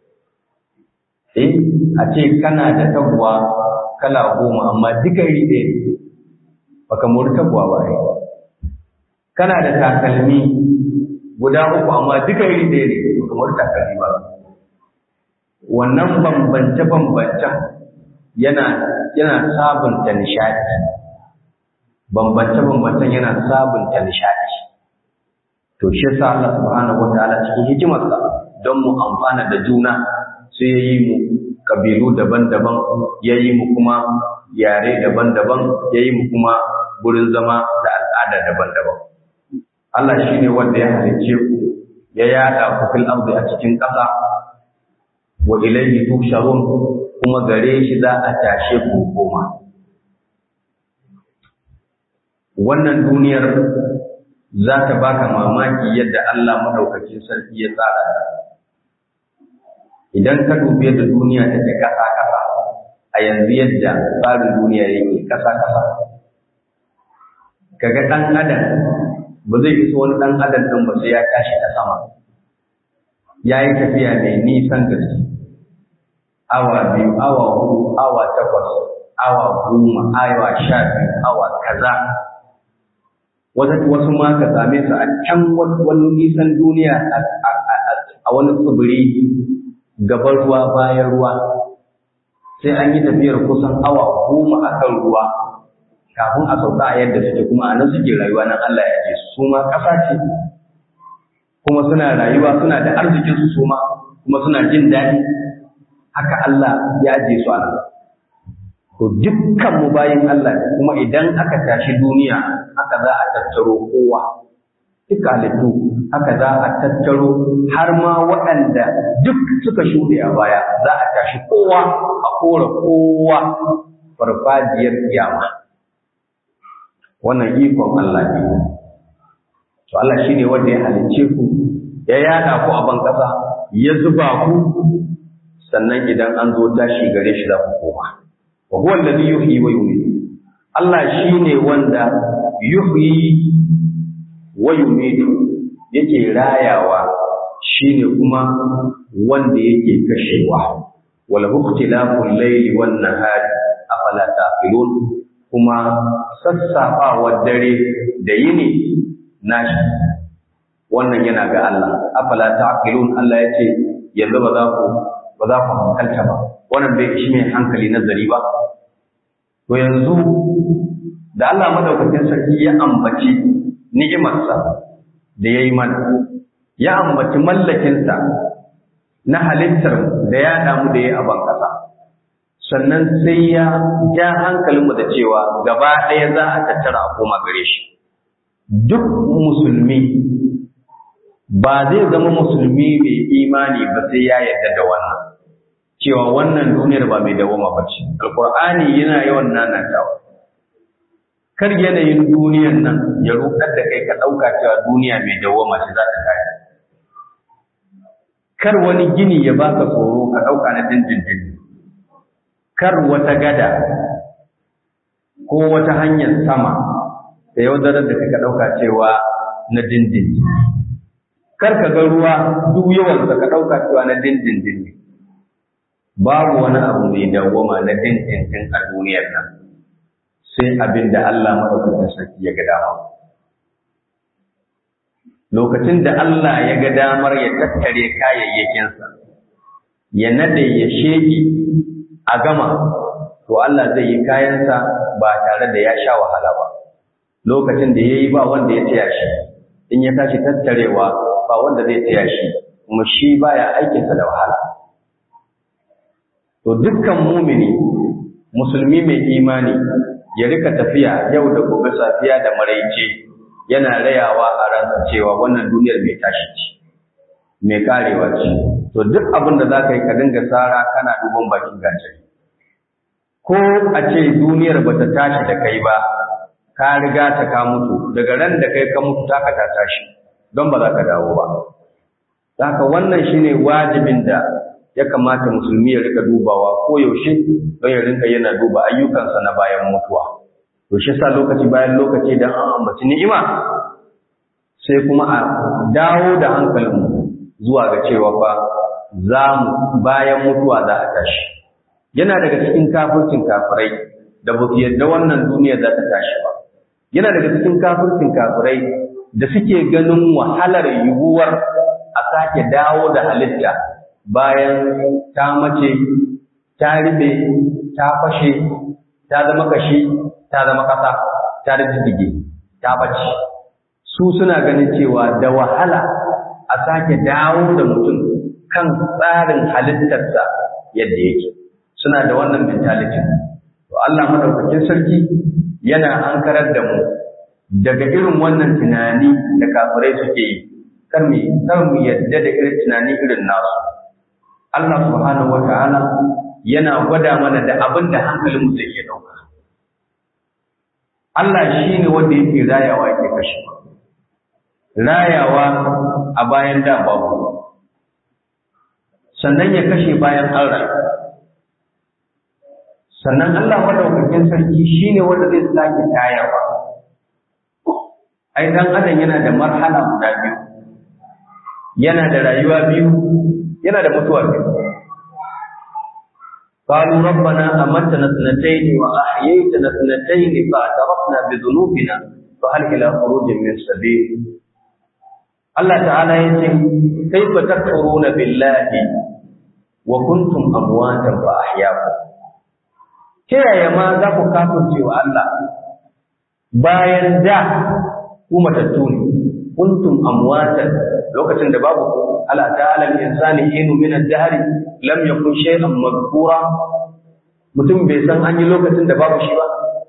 eh a ce kana da taguwa kala goma amma duka iri ɗaya ne ba ka mori taguwa ba ai kana da takalmi guda uku amma duka iri ɗaya ne ba ka mori takalmi ba wannan bambance-bambancen yana yana sabunta nishadi bambance bambancen yana sabunta nishadi to shi yasa Allah subhanahu wataala cikin hikimarsa don mu amfana da juna sai yayi mu kabilu daban-daban yayi mu kuma yare daban-daban yayi mu kuma gurin zama da al'ada daban-daban Allah shine wanda ya halicce ku ya yada ku fil ardi a cikin ƙasa wa ilayhi tusharun kuma gare shi za a tashe ku koma wannan duniyar za ta baka mamaki yadda Allah madaukakin sarki ya tsara idan ka dubi yadda duniya take kasa kasa a yanzu yadda tsarin duniya yake kasa kasa kaga dan adam ba zai iso wani dan adam din ba sai ya tashi ta sama ya yi tafiya mai nisan gaske awa biyu awa hudu awa takwas awa goma awa sha biyu awa kaza wasu ma ka same su a can wani nisan duniya a wani tsibiri gaban ruwa bayan ruwa sai an yi tafiyar kusan awa goma a kan ruwa kafin a sauka a yadda suke kuma a nan suke rayuwa nan Allah ya ce su ma ƙasa ce kuma suna rayuwa suna da arzikinsu su ma kuma suna jin daɗi haka Allah ya aje su a nan. To dukkan mu bayin Allah kuma idan aka tashi duniya haka za a tattaro kowa. Duk halittu haka za a tattaro har ma waɗanda duk suka shuɗe a baya za a tashi kowa a kora kowa farfajiyar kiyama. Wannan ikon Allah ne. To Allah shi ne wanda ya halicce ku, ya yada ku a ban ƙasa, ya zuba ku sannan idan an zo tashi gare shi za ku koma wa huwa alladhi yuhyi wa yumiitu Allah shine wanda yuhyi wa yumiitu yake rayawa shine kuma wanda yake kashewa wala ikhtilaful layli wan nahari afala taqilun kuma sassafawar dare da yini nashi wannan yana ga Allah afala taqilun Allah yace yanzu ba za ku ba za ku hankalta ba wannan bai ishi mai hankali nazari ba to yanzu da Allah madaukakin sarki ya ambaci ni'imarsa da ya yi mana ya ambaci mallakinsa na halittar da ya damu da ya a ban ƙasa sannan sai ya ja hankalinmu da cewa gaba ɗaya za a tattara a koma gare shi duk musulmi ba zai zama musulmi mai imani ba sai ya yarda da wannan cewa wannan duniyar ba mai dawama ba ce alkur'ani yana yawan nanatawa kar yanayin duniyar nan ya rudar da kai ka ɗauka cewa duniya mai dawama ce za ta kaya kar wani gini ya baka tsoro ka ɗauka na dindindin kar wata gada ko wata hanyar sama da yaudarar da ka ɗauka cewa na dindindin kar ka ga ruwa duk yawansa ka ɗauka cewa na dindindin ne babu wani abu mai dawwama na dindindin a duniyar nan sai abin da Allah maɗaukakin sarki ya ga dama lokacin da Allah ya ga damar ya tattare kayayyakinsa ya nade ya sheki a gama to Allah zai yi kayansa ba tare da ya sha wahala ba lokacin da ya yi ba wanda ya taya shi in ya tashi tattarewa ba wanda zai taya shi kuma shi baya aikinsa da wahala to dukkan mumini musulmi mai imani ya rika tafiya yau da gobe safiya da maraice yana rayawa a ransa cewa wannan duniyar mai tashi ce mai karewa ce to duk abin da za ka yi ka dinga tsara kana duban bakin gajeri ko a ce duniyar ba ta tashi da kai ba ka riga ta ka mutu daga ran da kai ka mutu taka ta tashi don ba za ka dawo ba haka wannan shine wajibin da ya kamata musulmi ya rika dubawa ko yaushe don ya rinka yana duba ayyukansa na bayan mutuwa to shi sa lokaci bayan lokaci dan an ambaci ni'ima sai kuma a dawo da hankalinmu zuwa ga cewa fa za mu bayan mutuwa za a tashi yana daga cikin kafircin kafirai da ba su yadda wannan duniya za ta tashi ba yana daga cikin kafircin kafirai da suke ganin wahalar yiwuwar a sake dawo da halitta bayan ta mace ta ribe ta fashe ta zama kashi ta zama kasa ta rijige ta bace su suna ganin cewa da wahala a sake dawo da mutum kan tsarin halittarsa yadda yake suna da wannan mentality to Allah madaukakin sarki yana ankarar da mu daga irin wannan tunani da kafirai suke yi kar mu kar mu yadda da irin tunani irin nasu Allah subhanahu wataala yana gwada mana da abin da hankalin mu zai iya dauka Allah shine wanda yake rayawa yake kashewa rayawa a bayan da babu sannan ya kashe bayan an rayu sannan Allah madaukakin sarki shine wanda zai sake tayarwa ai dan adam yana da marhala guda biyu yana da rayuwa biyu yana da mutuwa biyu قالوا ربنا أمتنا اثنتين وأحييتنا اثنتين فاعترفنا بذنوبنا فهل إلى خروج من سبيل الله تعالى يقول كيف تكفرون بالله وكنتم أمواتا فأحياكم yaya ma za ku kafirce wa Allah bayan da ku matattu ne kuntum amwatan lokacin da babu ku ala ta'ala insani inu min ad-dahr lam yakun shay'an madhkura mutum bai san an yi lokacin da babu shi ba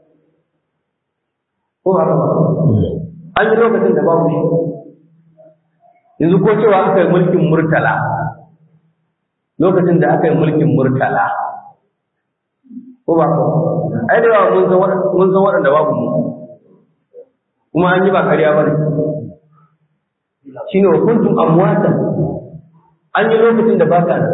ko haka an yi lokacin da babu shi yanzu ko cewa aka yi mulkin murtala lokacin da aka yi mulkin murtala ko ba ko ai da yawa mun san mun san waɗanda babu mu kuma an yi ba kariya ba ne shine wa kuntum amwatan an yi lokacin da baka nan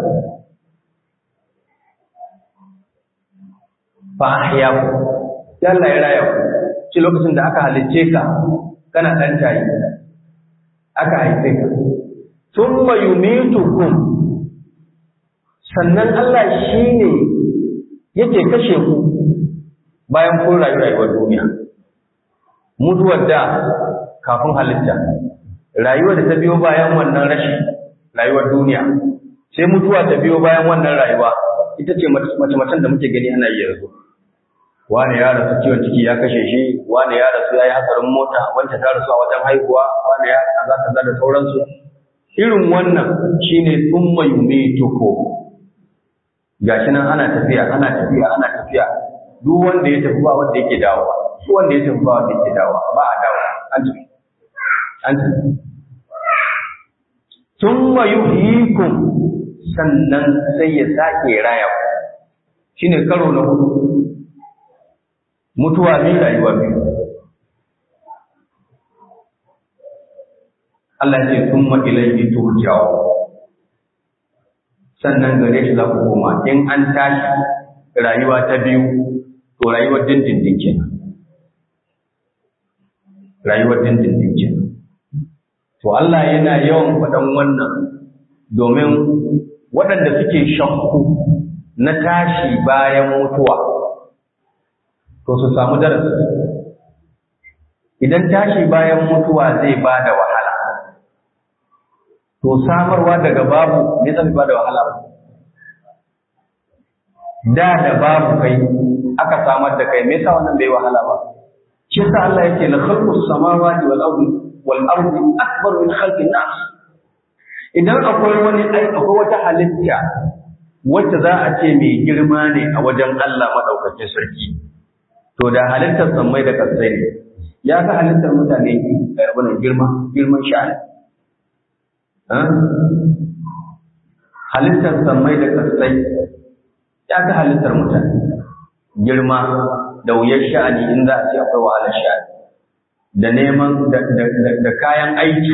fa ahyaku ya Allah ya raya ku shi lokacin da aka halicce ka kana dan tayi aka haife ka thumma yumitukum sannan Allah shine yake kashe ku bayan kun rayu rayuwar duniya mutuwar da kafin halitta rayuwar da ta biyo bayan wannan rashi rayuwar duniya sai mutuwa ta biyo bayan wannan rayuwa ita ce mace-macen da muke gani ana yi yanzu wani ya rasu ciwon ciki ya kashe shi wani ya rasu ya yi hatsarin mota wancan ta rasu a wajen haihuwa wani ya kaza kaza da sauransu irin wannan shine thumma yumituku gashi nan ana tafiya ana tafiya ana tafiya duk wanda ya tafi ba wanda yake dawowa duk wanda ya tafi ba wanda yake dawowa ba a dawo an tafi an tafi thumma yuhyikum sannan sai ya sake raya ku shine karo na hudu mutuwa biyu rayuwa biyu Allah ce thumma ilayhi turja'u sannan gare shi za ku koma in an tashi rayuwa ta biyu to rayuwar dindindin kenan rayuwar dindindin kenan to Allah yana yawan faɗan wannan domin waɗanda suke shakku na tashi bayan mutuwa to su samu darasi idan tashi bayan mutuwa zai ba da wahala to samarwa daga babu ne zai ba da wahala ba da da babu kai aka samar da kai me yasa wannan bai wahala ba shi yasa Allah yake la khalqus samawati wal ardi wal ardi akbar min khalqin nas idan akwai wani ai akwai wata halitta wacce za a ce mai girma ne a wajen Allah madaukakin sarki to da halittar sammai da kasai ne ya ga halittar mutane abin girma girman sha'ani halittar sammai da kasai ya ga halittar mutane girma da wuyar sha'ani in za a ce akwai wahalar sha'ani da neman da kayan aiki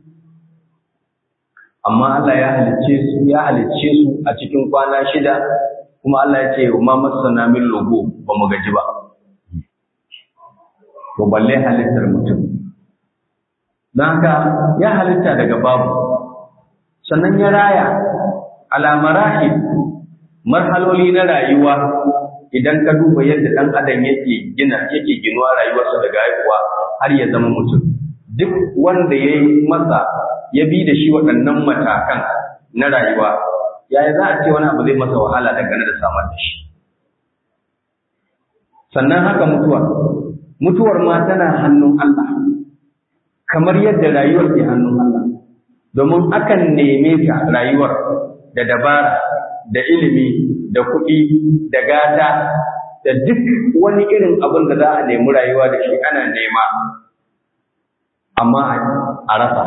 amma Allah ya halicce su ya halicce su a cikin kwana shida kuma Allah ya ce ma masana min logo ba mu gaji ba to balle halittar mutum don haka ya halitta daga babu sannan ya raya alamarahi marhaloli na rayuwa idan ka duba yadda ɗan adam yake gina yake ginuwa rayuwarsa daga haihuwa har ya zama mutum duk wanda ya yi masa ya bi da shi waɗannan matakan na rayuwa yaya za a ce wani abu zai masa wahala dangane da samar da shi sannan haka mutuwa mutuwar ma tana hannun Allah kamar yadda rayuwar ke hannun Allah domin akan neme ta rayuwar da dabara da ilimi da kuɗi da gata da duk wani irin abin da za a nemi rayuwa da shi ana nema amma a rasa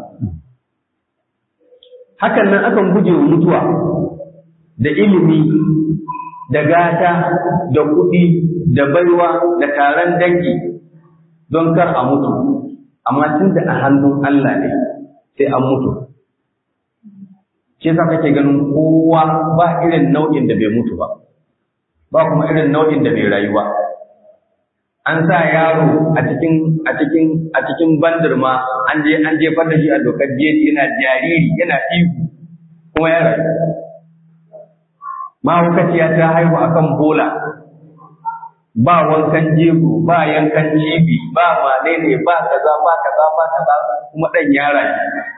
hakan nan akan guje wa mutuwa da ilimi da gata da kuɗi da baiwa da taron dangi don kar a mutu amma tun da a hannun Allah ne sai an mutu shi yasa kake ganin kowa ba irin nau'in da bai mutu ba ba kuma irin nau'in da bai rayuwa an sa yaro a cikin a cikin a cikin bandirma an je an jefar da shi a dokar jeji yana jariri yana ihu kuma ya rayu mahaukaciya ta haihu akan bola ba wankan jego ba yankan cibi ba wane ne ba kaza ba kaza ba kaza kuma dan ya rayu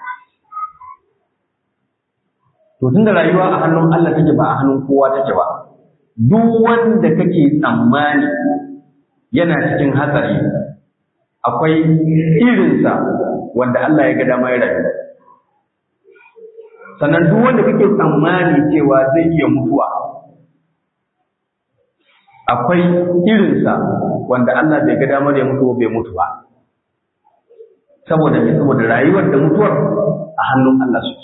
to tunda rayuwa a hannun Allah take ba a hannun kowa take ba duk wanda kake tsammani yana cikin hatsari akwai irinsa wanda Allah ya ga dama ya rayu sannan duk wanda kake tsammani cewa zai iya mutuwa akwai irinsa wanda Allah bai ga damar ya mutu bai mutu ba saboda me saboda rayuwar da mutuwar a hannun Allah suke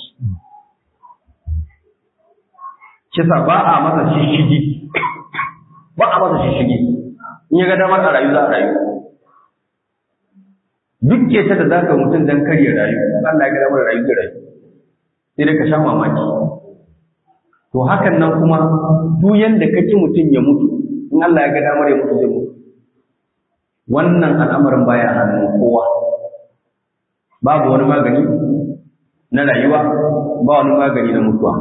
kisa ba a masa shishigi ba a masa shishigi in ya ga damar a rayu za a rayu duk keta da zaka mutum dan karya rayu Allah ya ga damar rayu da rayu sai dai ka sha mamaki to hakan nan kuma duk yanda kake mutum ya mutu in Allah ya ga damar ya mutu zai mutu wannan al'amarin baya hannun kowa babu wani magani na rayuwa ba wani magani na mutuwa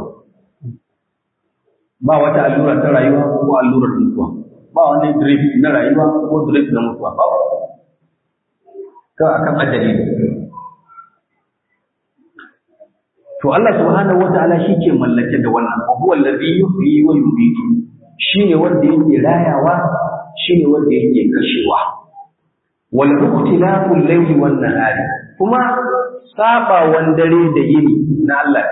ba wata allura ta rayuwa ko allurar mutuwa ba wani drip na rayuwa ko drip na mutuwa ba kawai akan ajali to Allah subhanahu wataala shi ke mallake da wannan wa huwa allazi yuhyi wa yumiitu shine wanda yake rayawa shine wanda yake kashewa wal ikhtilafu al-layli wan nahari kuma sabawan dare da yini na Allah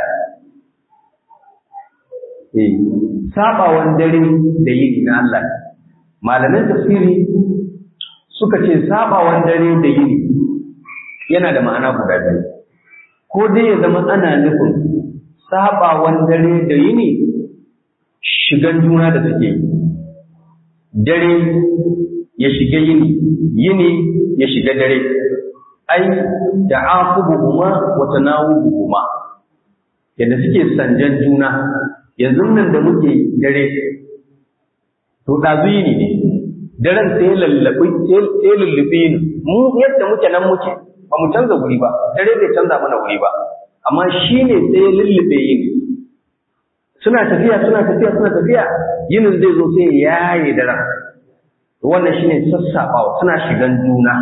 eh sabawan dare da yini na Allah malaman tafsiri suka ce sabawan dare da yini yana da ma'ana guda biyu ko dai ya zama ana nufin sabawan dare da yini shigan juna da suke dare ya shiga yini yini ya shiga dare ai ta'aqubuhuma wa tanawubuhuma yadda suke sanjan juna yanzu nan da muke dare to ɗazu yini ne daren sai lallabi sai lullubi ni mu yadda muke nan muke ba mu canza wuri ba dare bai canza mana wuri ba amma shi ne sai ya lullube yini suna tafiya suna tafiya suna tafiya yinin zai zo sai ya yaye daren wannan shine sassaɓawa suna shigan juna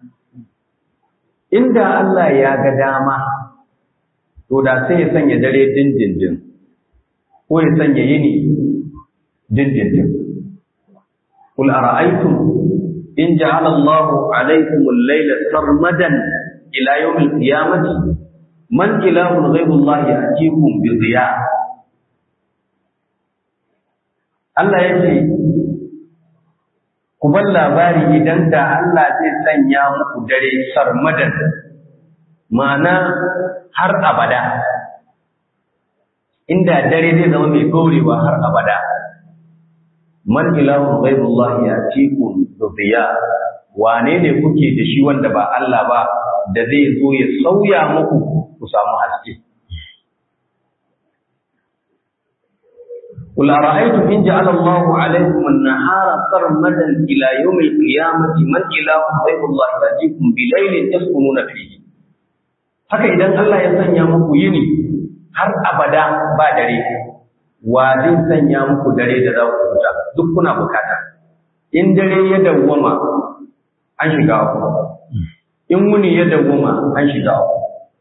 inda Allah ya ga dama to da sai ya sanya dare dindindin ko ya sanya yini dindindin قل أرأيتم إن جعل الله عليكم الليل سرمدا إلى يوم القيامة من إله غير الله يأتيكم بضياء Allah ya ce, Ku bar labari idan da Allah zai sanya muku dare sarmadan, ma'ana har abada, inda dare zai zama mai gorewa har abada. man ilahun ghaibullah ya cikum biya wane ne kuke da shi wanda ba Allah ba da zai zo ya sauya muku ku samu haske قل أرأيتم إن جعل الله عليكم النهار سرمدا إلى يوم القيامة من إله غير الله يأتيكم بليل تسكنون فيه haka idan Allah ya sanya muku yini har abada ba dare wa zai sanya muku dare da za ku huta duk kuna bukata in dare ya dawwama an shiga ku in wuni ya dawwama an shiga ku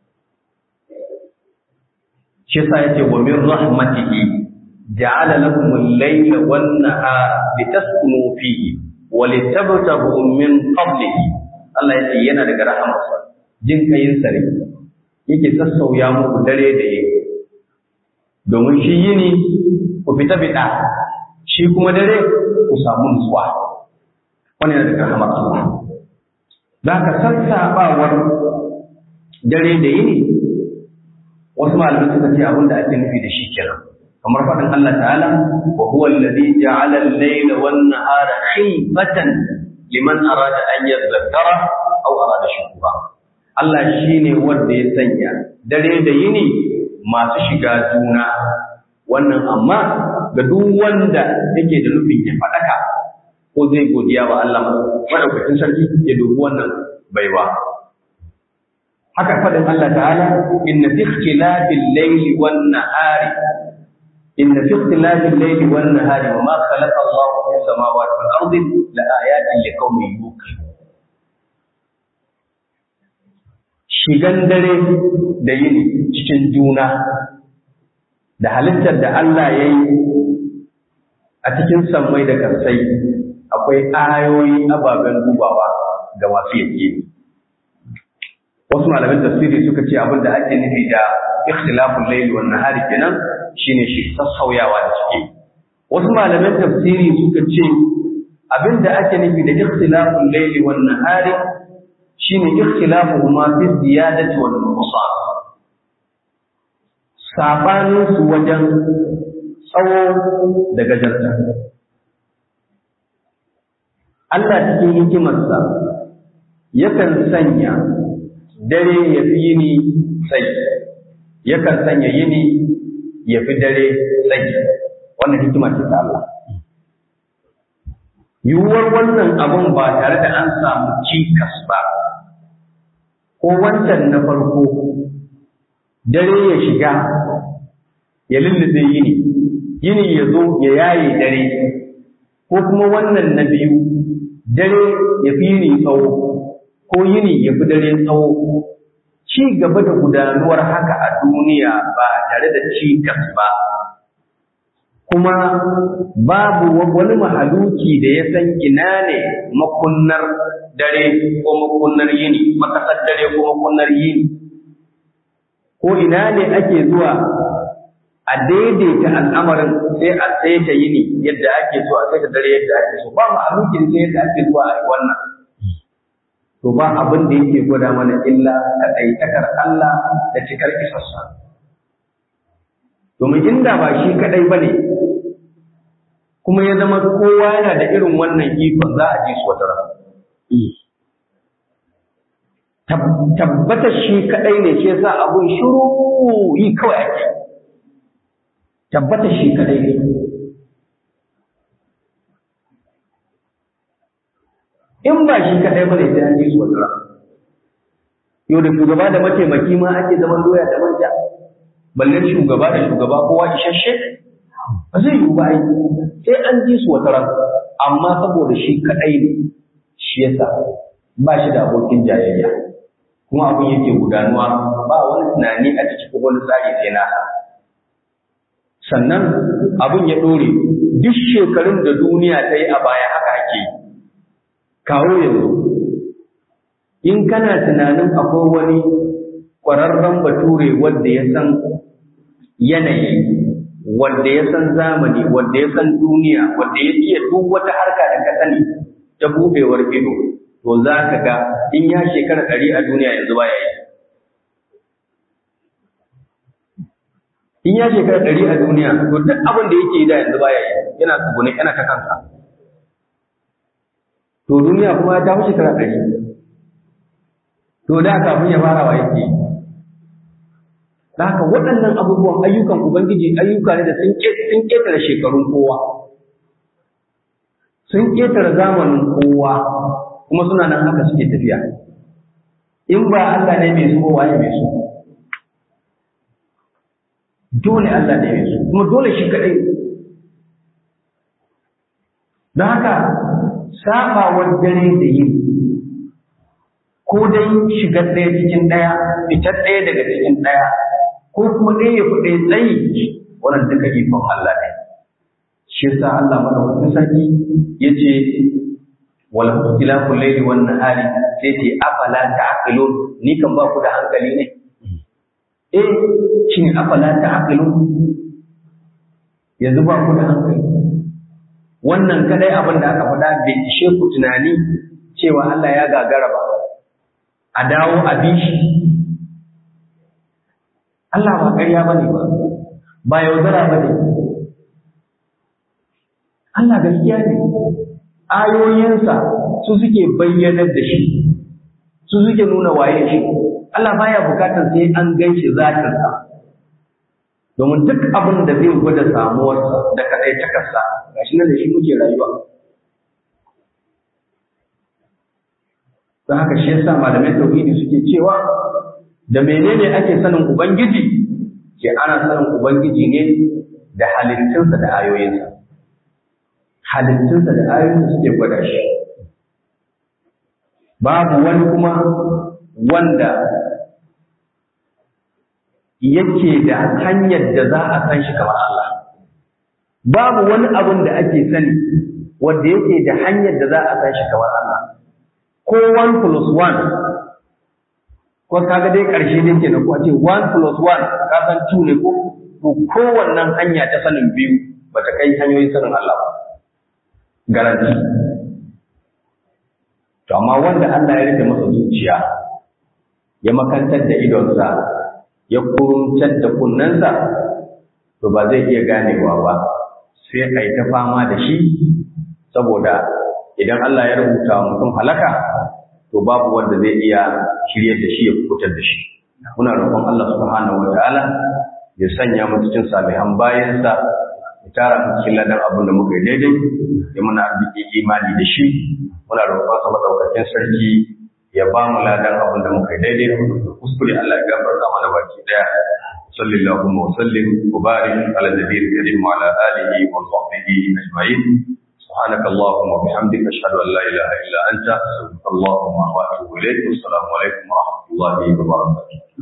shi sa yace wa min rahmatihi ja'ala lakum al-layla wan nahara litaskunu fihi wa litabtaghu min fadlihi Allah yace yana daga rahamarsa jin kayin sare yake sassauya muku dare da yake domin shi yini ku fita fita shi kuma dare ku samu nutsuwa wani yana daga rahamar Allah za ka sassaɓawar dare da yini wasu malamai suka ce abin da ake nufi da shi kenan kamar faɗin Allah ta'ala wa huwa alladhi ja'ala al-layla wan nahara khilfatan liman arada an yadhakkara aw arada shukura Allah shine wanda ya sanya dare da yini masu shiga juna wannan amma ga duk wanda yake da nufin ya faɗaka ko zai godiya wa Allah madaukakin sarki ya dubi wannan baiwa haka faɗin Allah ta'ala inna fi ikhtilafil layli wan nahari inna fi ikhtilafil layli wan nahari wa ma khalaqa Allahu fis samawati wal ardi la ayatin liqaumin yuqinun shigan dare da yini cikin juna da halittar da Allah ya yi a cikin sammai da karsai akwai ayoyi ababen dubawa ga masu yake wasu malamin tafsiri suka ce abin da ake nufi da ikhtilafun layli wan nahari kenan shine shi sassauyawa da suke wasu malamin tafsiri suka ce abin da ake nufi da ikhtilafun layli wan nahari shine ikhtilafuhuma fi ziyadati wal nuqsan sabanin su wajen tsawo da gajarta Allah cikin hikimarsa yakan sanya dare ya fi yini tsayi yakan sanya yini ya fi dare tsayi wannan hikima ce ta Allah yiwuwar wannan abun ba tare da an samu cikas ba ko wancan na farko dare ya shiga ya lullube yini yini ya zo ya yaye dare ko kuma wannan na biyu dare ya fi yini tsawo ko yini ya fi dare tsawo ci gaba da gudanuwar haka a duniya ba tare da cikas ba kuma babu wani mahaluki da ya san ina ne makunnar dare ko makunnar yini makasar dare ko makunnar yini ko ina ne ake zuwa a daidaita al'amarin sai a saita yini yadda ake so a saita dare yadda ake so ba mahalukin sai yadda ake zuwa a yi wannan to ba abin da yake gwada mana illa kaɗaitakar Allah da cikar isassa domin inda ba shi kaɗai ba ne kuma ya zama kowa yana da irin wannan ikon za a ji su wata rana. Tabbatar shi kaɗai ne shi yasa abun shiru yi kawai ake. Tabbatar shi kaɗai ne. In ba shi kaɗai ba ne sai an ji su wata rana. Yau da shugaba da mataimaki ma ake zaman doya da manja. Balle shugaba da shugaba kowa isasshe. ba zai yiwu ba ai sai an ji su wata ran amma saboda shi kadai ne shi yasa ba shi da abokin jayayya kuma abin yake gudanuwa ba wani tunani a cikin wani tsari sai na sannan abin ya dore duk shekarun da duniya ta yi a baya haka ake yi kawo yanzu in kana tunanin akwai wani ƙwararren bature wanda ya san yanayi wanda ya san zamani, wanda ya san duniya, wanda ya iya duk wata harka da ka sani ta bubewar ido, to za ka ga in ya shekara ɗari a duniya yanzu ba ya yi. In ya shekara ɗari a duniya, to duk abin da yake yi da yanzu ba ya yi, yana tsugune, yana ta kansa. To duniya kuma ta fi shekara ɗari. To da kafin ya fara wa yake yi. Da haka waɗannan abubuwan ayyukan Ubangiji ayyuka ne da sun ƙetare shekarun kowa, sun ƙetare zamanin kowa, kuma suna nan haka suke tafiya. In ba Allah ne mai su waye mai su. Dole Allah ne mai su, kuma dole shi kaɗai. Don haka, saɓawar dare da yini ko dai shigar ɗaya cikin ɗaya, fitar ɗaya daga cikin ɗaya, ko kuma ɗaya ya fi ɗaya tsayi wannan duka ikon Allah ne. Shi yasa Allah madaukakin sarki ya ce wal ikhtilafu layli wan nahari sai ce afala ta'qilun ni kan ba ku da hankali ne eh shine afala ta'qilun yanzu ba ku da hankali wannan kadai abin da aka faɗa bai ishe ku tunani cewa Allah ya gagara ba a dawo a bi shi Allah ba ƙarya ba ne ba, ba yaudara ba ne. Allah gaskiya ne, ayoyinsa su suke bayyanar da shi, su suke nuna waye shi. Allah baya bukatar sai an gan shi zatinsa. Domin duk abin da zai gwada samuwarsa da kaɗai takarsa, ga shi nan da shi muke rayuwa. Don haka shi yasa malamai tauhidi suke cewa da menene ake sanin Ubangiji? Ke ana sanin Ubangiji ne da halittunsa da ayoyinsa. Halittunsa da ayoyinsa suke gwada shi. Babu wani kuma wanda yake da hanyar da za a san shi kamar Allah. Babu wani abin da ake sani wanda yake da hanyar da za a san shi kamar Allah. Ko one plus one ko kaga dai ƙarshe ne kenan ko a ce 1 plus 1 ka san 2 ne ko to kowannan hanya ta sanin biyu ba ta kai hanyoyin sanin Allah ba garanti to amma wanda Allah ya rufe masa zuciya ya makantar da idonsa ya kuruntar da kunnensa to ba zai iya ganewa ba sai a yi ta fama da shi saboda idan Allah ya rubuta mutum halaka to babu wanda zai iya shirye da shi ya kubutar da shi muna roƙon Allah subhanahu wataala ya sanya mu cikin salihan bayansa ya tara mu cikin ladan abin da muka yi daidai ya muna arziki imani da shi muna roƙon sa madaukakin sarki ya ba mu ladan abin da muka yi daidai kuskure Allah ya gafarta mana baki daya sallallahu wa sallim wa barik ala nabiyil karim wa ala alihi wa sahbihi ajma'in سبحانك اللهم وبحمدك أشهد أن لا إله إلا أنت اللهم وأتوب إليك والسلام عليكم ورحمة الله وبركاته